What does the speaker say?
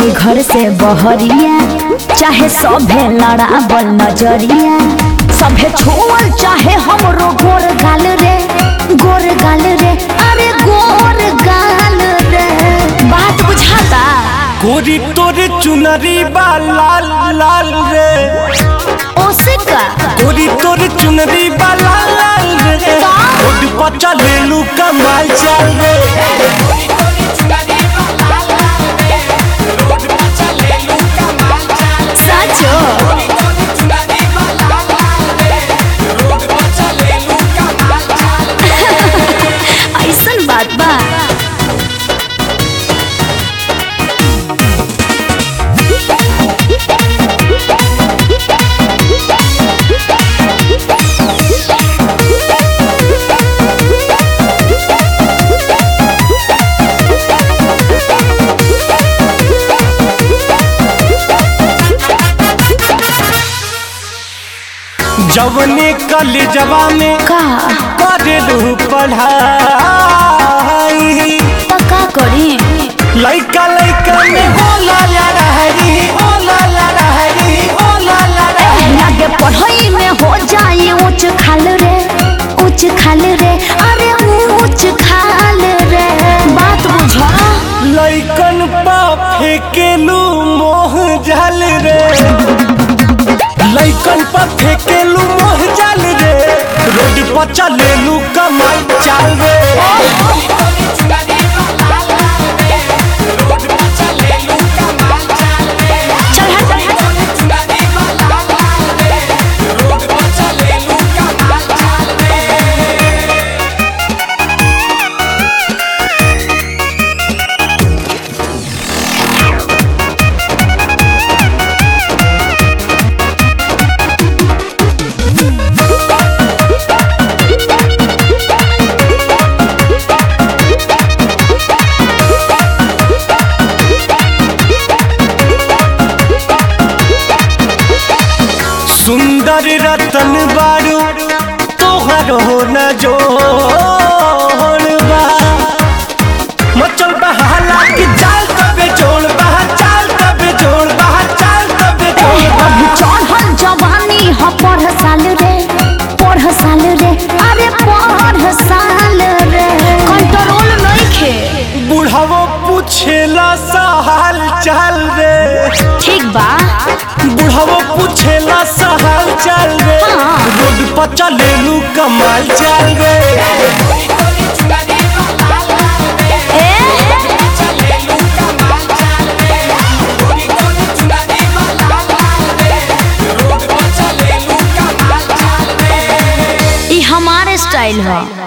घर से बहरिया चाहे सभे लड़ाबल नजरिया सभे छोड़ चाहे हमरो गोर गाल रे गोर गाल रे अरे गोर गाल रे बात बुझाता गोरी तोरे चुनरी बा लाल लाल रे ओसे का गोरी तोरे चुनरी बा लाल लाल रे रोड पर चलेलू कमाल चल रे सचो ऐसन बात बा जवने कलेजवा में का करेलू पढ़ाई पक्का करी लइका लइका में होला लड़हरी होला लड़हरी होला लड़हरी लागे पढ़ाई में हो जाए ऊंच खाल रे ऊंच खाल रे अरे ऊंच खाल रे बात बुझा लइकन पा फेकेलू मोह जल रे लइकन पा फेकेलू मोह जल रे रोड पर चलेलू कमाई चाल रे चल हट सुंदर रतन बारू तोहर हो न जोड़बा मचल बहाला की चाल तबे जोड़ बहा चाल तबे जोड़ बहा चाल तबे जोड़ अभी चढ़ल जवानी ह पढ़ साल रे पढ़ साल रे अरे पढ़ साल रे कंट्रोल नइखे बुढ़ावो पूछेला सा हाल चाल रे ठीक बा बुढ़ावो पूछेला सा हाल चाल रे हाँ। रोड पर चलेलू कमाल चाल रे ई हमारे स्टाइल है